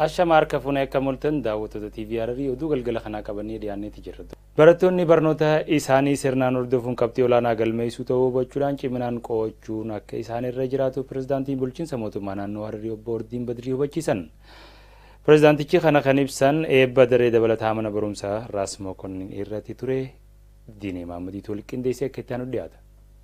Ashama harka fuunee akka mul'atan daawwattoota TV Hararii oduu galgala kanaa qabannee dhiyaanneeti jirra. Barattoonni barnoota isaanii sirnaan hordofuun qabxii olaanaa galmeessuu ta'uu hubachuudhaan ciminaan qo'achuun akka isaan irra jiraatu pirezidaantiin bulchiinsa mootummaa naannoo Hararii obbo Ordiin Badirii hubachiisan. Pirezidaantichi kana kan ibsan eebba daree dabalataa mana barumsaa Raas Mokonnin irratti ture Diinee Maamadiitu wal qindeessee akka itti aanu dhiyaata.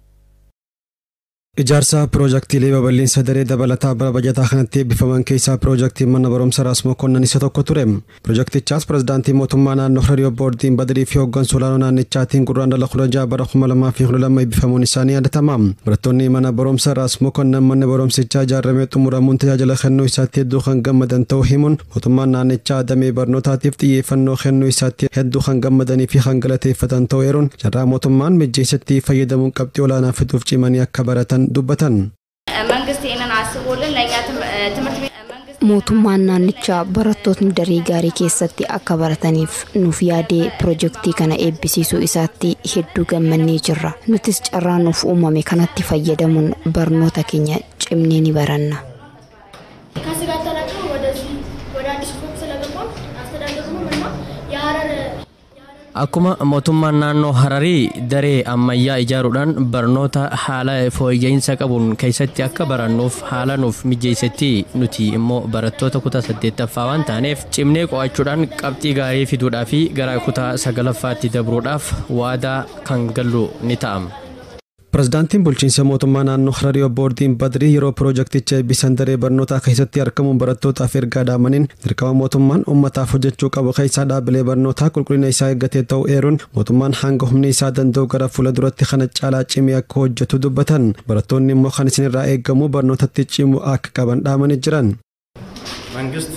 Ijaarsa piroojaktiilee babal'insa daree dabalataa bara bajataa kanatti eebbifaman keessaa piroojaktiin mana barumsa Raas Mokonnan isa tokko ture. Piroojaktichaas pirezidaantii mootummaa naannoo Hararii obbo Ordiin Badirii fi hooggansa olaanoo naannichaatiin gurraandhala kudha jaha bara kuma lamaa fi kudha lama eebbifamuun isaanii yaadatama. Barattoonni mana barumsa Raas Mokonnan manni barumsichaa ijaaramee xumuramuun tajaajila kennuu isaatti hedduu kan gammadan ta'uu himuun mootummaan naannichaa damee barnootaatiif xiyyeeffannoo kennuu isaatti hedduu kan gammadanii fi kan galateeffatan ta'uu eeruun carraa mootummaan mijjeessatti fayyadamuun qabxii olaanaa fiduuf cimanii akka baratan dubbatan. መንግስት ይህንን አስቦልን ለእኛ ትምህርት ቤት መንግስት mootummaan naannichaa barattootni daree gaarii keessatti akka barataniif nuuf yaadee pirojektii kana eebbisiisuu isaatti hedduu gammannee jirra nutis carraa nuuf uumame kanatti fayyadamuun barnoota keenya cimnee ni baranna ከዚህ ጋር ተላቅሞ ወደዚህ ወደ አዲስ ፎቅ ስለገባን አስተዳደሩም እና የሀረር Akkuma mootummaan naannoo Hararii daree ammayyaa ijaaruudhaan barnoota haala fooyya'insa qabuun keessatti akka barannuuf haala nuuf mijeessetti nuti immoo barattoota kutaa saddeettaffaa waan taaneef cimnee qo'achuudhaan qabxii gaarii fiduudhaa fi gara kutaa sagalaffaatti dabruudhaaf waadaa kan gallu ni ta'ama. Pirezidaantiin bulchiinsa mootummaa naannoo Hararii obbo Ordiin Badirii yeroo piroojakticha eebbisan daree barnootaa keessatti argamuun barattootaaf ergaa daamaniin dirqama mootummaan uummataaf hojjechuu qabu keessaa dhaabilee barnootaa qulqullina isaa eeggatee ta'uu eeruun mootummaan hanga humni isaa danda'u gara fuula duratti kana caalaa cimee akka hojjetu dubbatan barattoonni immoo kan isinirraa eegamu barnootatti cimuu akka qaban dhaamanii jiran. መንግስት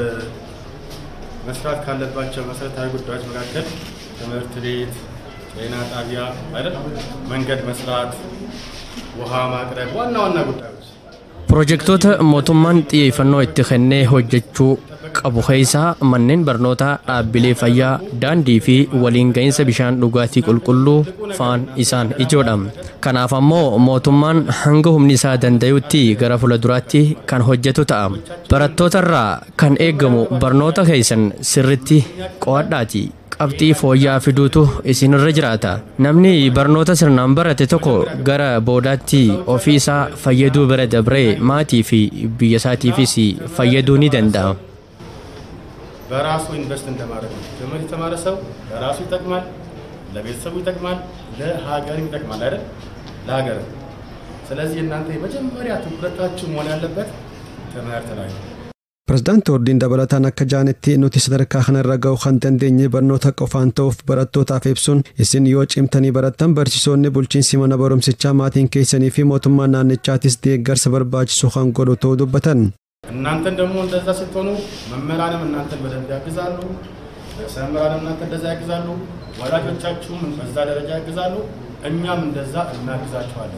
መስራት ካለባቸው መሰረታዊ ጉዳዮች መካከል ትምህርት ቤት ጤና ጣቢያ አይደል፣ መንገድ መስራት፣ ውሃ ማቅረብ ዋና ዋና ጉዳዮች Pirojektoota mootummaan xiyyeeffannoo itti kennee hojjechuu qabu keessaa manneen barnootaa dhaabbilee fayyaa daandii fi waliin gahinsa bishaan dhugaatii qulqulluu faan isaan ijoodha. Kanaaf ammoo mootummaan hanga humni isaa danda'utti gara fuulduraatti kan hojjetu ta'a. Barattootarraa kan eegamu barnoota keessan sirritti qo'adhaati. qabxii fooyya'aa fiduutu isinirra jiraata. Namni barnoota sirnaan barate tokko gara boodaatti ofii isaa fayyaduu bira dabree maatii fi biyya isaatiifis fayyaduu ni danda'a. በራሱ ኢንቨስት እንደማድረግ ነው። ትምህርት የተማረ ሰው ለራሱ ይጠቅማል፣ ለቤተሰቡ ይጠቅማል፣ ለሀገርም ይጠቅማል አይደል? ለሀገር። ስለዚህ እናንተ የመጀመሪያ ትኩረታችሁ መሆን ያለበት ትምህርት ላይ ነው። Pirezidaanti Ordiin dabalataan akka jaanitti nuti sadarkaa kanarra ga'uu kan dandeenye barnoota qofaan ta'uuf barattootaaf ibsuun isin yoo cimtanii barattan barsiisonni bulchiinsi mana barumsichaa maatiin keessanii fi mootummaan naannichaatis deeggarsa barbaachisu kan godhu ta'uu dubbatan. እናንተን ደግሞ እንደዛ ስትሆኑ መምህራንም እናንተን በደንብ ያግዛሉ፣ ርዕሰ መምህራንም እናንተ እንደዛ ያግዛሉ፣ ወላጆቻችሁም በዛ ደረጃ ያግዛሉ፣ እኛም እንደዛ እናግዛችኋለን።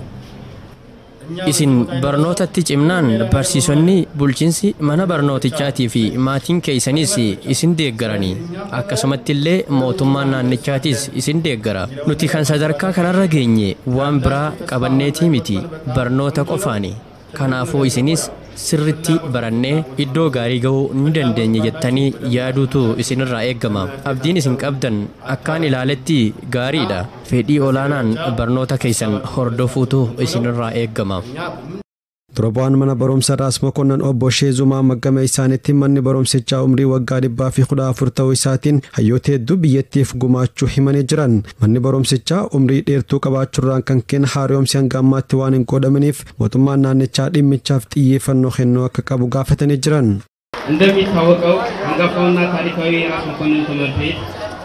Isin barnootatti cimnaan barsiisonni bulchiinsi mana barnootichaatii fi maatiin keessanis isin deeggaranii akkasumatti illee mootummaan naannichaatis isin deeggara. Nuti kan sadarkaa kanarra geenye waan biraa qabanneetii miti barnoota qofaani. Kanaafuu isinis sirritti barannee iddoo gaarii ga'uu ni dandeenya jettanii yaaduutu isinirraa eeggama. Abdiin isin qabdan akkaan ilaaletti gaariidha. Fedhii olaanaan barnoota keessan hordofuutu isinirraa eeggama. Dura bu'aan mana barumsa Raas Mokonnan obbo Sheezumaa maggama isaaniitti manni barumsichaa umrii waggaa dhibbaa fi kudha afur ta'uu isaatiin hayyoota hedduu biyyattiif gumaachuu himanii jiran. Manni barumsichaa umrii dheertuu qabaachuurraan kan kenne haaromsi hanga ammaatti waan hin godhaminiif mootummaan naannichaa dhimmichaaf xiyyeeffannoo kennuu akka qabu gaafatanii jiran. እንደሚታወቀው አንጋፋውና ታሪካዊ የራስ መኮንን ትምህርት ቤት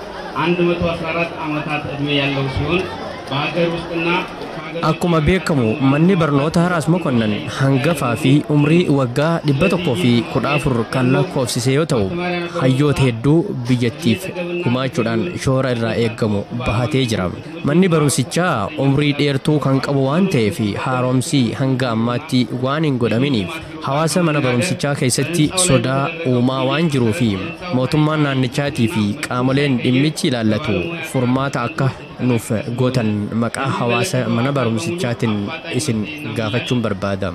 114 ዓመታት ዕድሜ ያለው ሲሆን በሀገር ውስጥና Akkuma beekamu manni barnoota Raas Mokonnan hangafaa fi umrii waggaa dhibba tokkoo fi kudha afur kan lakkoofsise yoo ta'u hayyoota hedduu biyyattiif gumaachuudhaan shoora irraa eeggamu bahatee jira. Manni barumsichaa umrii dheertuu kan qabu waan ta'eef haaromsi hanga ammaatti waan hin godhaminiif hawaasa mana barumsichaa keessatti sodaa uumaa waan jiruu fi mootummaan naannichaatii fi qaamoleen dhimmichi ilaallatu furmaata akka nuuf gootan maqaa hawaasa mana barumsichaatiin isin gaafachuun barbaada.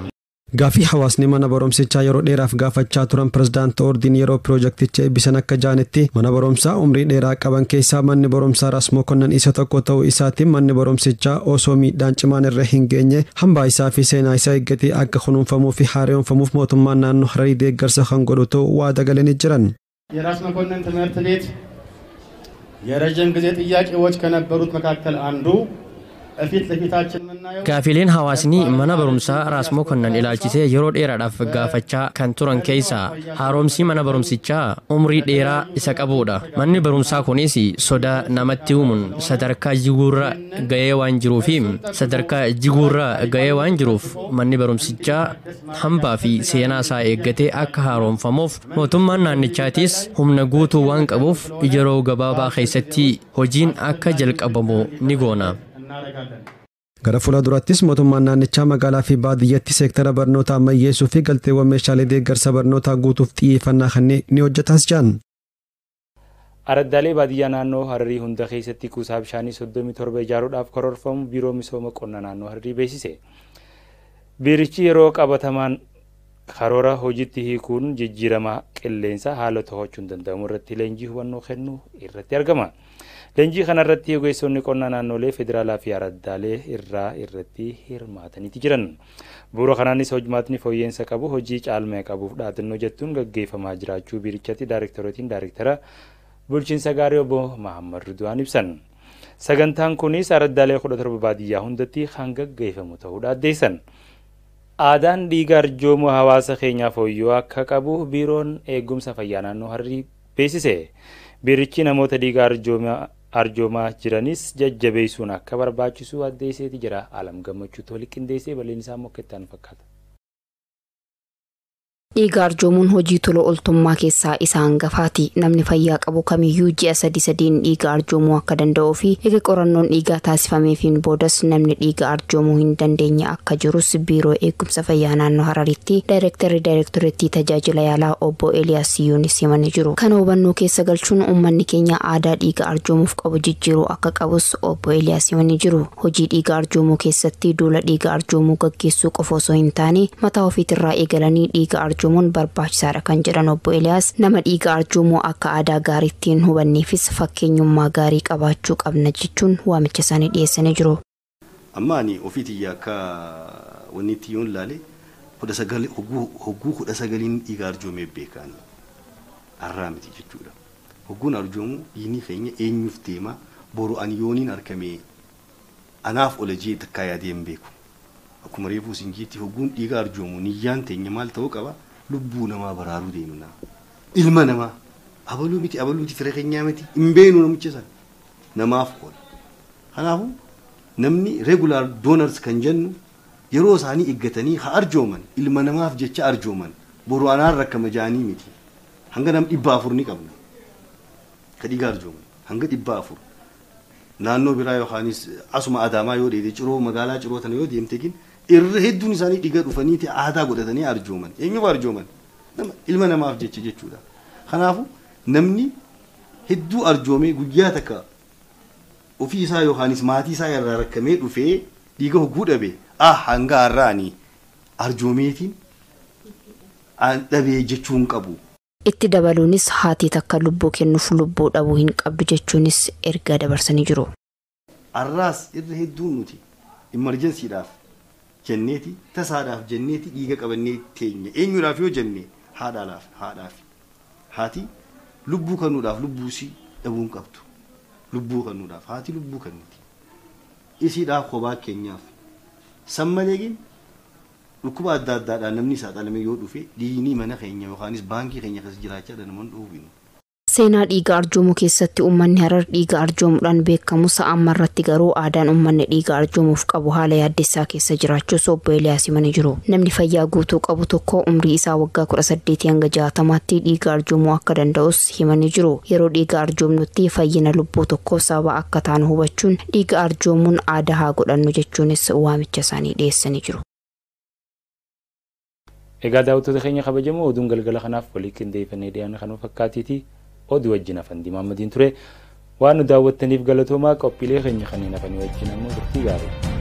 Gaafii hawaasni mana barumsichaa yeroo dheeraaf gaafachaa turan pirezidaantii Oordiin yeroo piroojakticha eebbisan akka jaanitti mana barumsaa umrii dheeraa qaban keessaa manni barumsaa Rasmoo Konnan isa tokko ta'uu isaatiin manni barumsichaa osoo miidhaan cimaan irra hin geenye hambaa isaa fi seenaa isaa eeggatee akka kunuunfamuu fi haaromfamuuf mootummaan naannoo Hararii deeggarsa kan godhu ta'uu waa dagalanii jiran. የራስ መኮንን ትምህርት ቤት የረዥም ጊዜ ጥያቄዎች ከነበሩት መካከል አንዱ እፊት ለፊታችን የምናየው Gaafileen hawaasni mana barumsaa Raasmoo Konnan ilaalchisee yeroo dheeraadhaaf gaafachaa kan turan keessaa haaromsii mana barumsichaa umrii dheeraa isa qabudha. Manni barumsaa kunis sodaa namatti uumuun sadarkaa jiguurra ga'ee waan jiruufi sadarkaa jiguurra ga'ee waan jiruuf manni barumsichaa hambaa fi seenaa isaa eeggatee akka haaromfamuuf mootummaan naannichaatis humna guutuu waan qabuuf yeroo gabaabaa keessatti hojiin akka jalqabamu ni goona. እናደርጋለን። Gara fuula durattis mootummaan naannichaa magaalaa fi baadiyyatti seektara barnootaa ammayyeessuu fi galteewwan meeshaalee deeggarsa barnootaa guutuuf xiyyeeffannaa kanneen ni hojjetas jiran. Araddaalee baadiyyaa naannoo Hararii hunda keessatti kuusaa bishaanii 37 ijaaruudhaaf karoorfamu biiroo misooma qonnaa naannoo Hararii beeksise. Biirichi yeroo qabatamaan karoora hojiitti hiikuun jijjiirama qilleensaa haala to'achuun danda'amu irratti leenjii hubannoo kennuu irratti argama. Leenjii kanarratti ogeessonni qonnaa naannolee federaalaa fi araddaalee irraa irratti hirmaataniiti jiran. Bu'uura kanaanis hojmaatni fooyyeensa qabu hojii caalmaa qabuuf dhaadannoo jettuun gaggeeffamaa jiraachuu biirichatti daayireektarotiin daayireektara bulchiinsa gaarii obbo Mahammad Ridwaan ibsan. Sagantaan kunis araddaalee kudha torba baadiyyaa hundatti kan gaggeeffamu ta'uudha addeessan. Aadaan dhiiga arjoomuu hawaasa keenyaa fooyyoo akka qabu biiroon eegumsa fayyaa naannoo Hararii beeksise. Biirichi namoota dhiiga arjoomaa jiranis jajjabeessuun akka barbaachisu addeesseeti jira. Alam gammachuutu walitti qindeessee bal'een isaa mokkettaan fakkaata. Dhiiga arjoomuun hojii tola ooltummaa keessaa isa hangafaati. Namni fayyaa qabu kamiyyuu ji'a sadi sadiin dhiiga arjoomuu akka danda'uu fi eega qorannoon dhiigaa taasifameefiin boodas namni dhiiga arjoomuu hin dandeenye akka jirus biiroo eegumsa fayyaa naannoo Hararitti daayireektarri daayireektoreettii tajaajila yaalaa obbo Eliyaas Siyyoonis himanii jiru. Kana hubannoo keessa galchuun uummanni keenya aadaa dhiiga arjoomuuf qabu jijjiiruu akka qabus obbo Eliyaas himanii jiru. Hojii dhiiga arjoomuu keessatti duula dhiiga arjoomuu gaggeessuu qofa osoo hin taane mataa ofiitirraa eegalanii dhiiga arjoomuu arjoomuun barbaachisaadha kan jedhan obbo Eliyaas nama dhiiga arjoomuu akka aadaa gaariittiin hubanneefis fakkeenyummaa gaarii qabaachuu qabna jechuun waamicha isaanii dhiyeessanii jiru. Amma ani ofiitiyya akka wanni itti yoon ilaale kudha sagal hogguu kudha sagaliin dhiiga arjoomee beekan arraa miti jechuudha. Hogguun arjoomuu dhiigni keenya eenyuuf deema boru ani yooniin argamee anaaf ola jee takkaa yaadee hin beeku. Akkuma reefuu singiitti hogguun dhiiga arjoomu niyyaan teenya maal ta'uu qaba lubbuu namaa baraaruu deemna. Ilma namaa abaluu miti abaluuti fira keenyaa miti hin beenu namicha sana namaaf oola. Kanaafuu namni regular donors kan jennu yeroo isaanii eeggatanii haa arjooman ilma namaaf jecha arjooman boru anaan rakkama jaanii miti. Hanga nam dhibba afur ni qabna. Ka dhiiga arjooman hanga dhibba afur. Naannoo biraa yookaanis asuma adaamaa yoo dheedee ciroo magaalaa ciroo tana yoo deemte gin irra hedduun isaanii dhiiga dhufaniiti aadaa godhatanii arjooman eenyuuf arjooman ilma namaaf jecha jechuudha kanaafu namni hedduu arjoomee guyyaa takka ofii isaa yookaanis maatii isaa irraa rakkamee dhufee dhiiga hogguu dhabe ah hanga har'aanii arjoomeetiin dhabee jechuun qabu. Itti dabaluunis haati takka lubbuu kennuuf lubbuu dhabuu hin qabdu jechuunis ergaa dabarsanii jiru. Har'aas irra hedduun nuti imarjensiidhaaf jenneeti tasaadhaaf jenneeti dhiiga qabannee teenya eenyuudhaaf yoo jenne haadhaadhaaf haadhaaf haati lubbuu kennuudhaaf lubbuusii dhabuun qabdu lubbuu kennuudhaaf haati lubbuu kenniti isiidhaaf kophaa keenyaaf san maleegin dhukkuba adda addaadhaan namni isaa dhalame yoo dhufe dhiigni mana keenya yookaanis baankii keenya keessa jiraachaa namoonni dhuufinu. Seenaa dhiiga arjoomuu keessatti uummanni harar dhiiga arjoomuudhaan beekamu amma irratti garuu aadaan uummanni dhiiga arjoomuuf qabu haala yaaddessaa keessa jiraachuus obbo Eliyaas himanii jiru. Namni fayyaa guutuu qabu tokko umrii isaa waggaa kudha saddeetii hanga jaatamaatti dhiiga arjoomuu akka danda'us himanii jiru. Yeroo dhiiga arjoomnutti fayyina lubbuu tokkoo sababa akka taanu hubachuun dhiiga arjoomuun aadaa haa godhannu jechuunis waamicha isaanii dhiyeessanii jiru. Egaa daawwattoota keenya kabajamoo oduun galgala kanaaf walii qindeeffannee dhiyaanne kanuma fakkaatiiti. oduu wajjin hafan dimaamadiin ture waan nu daawwattaniif galatoomaa qophiilee keenya kanneen hafanii wajjin ammoo turtii gaarii.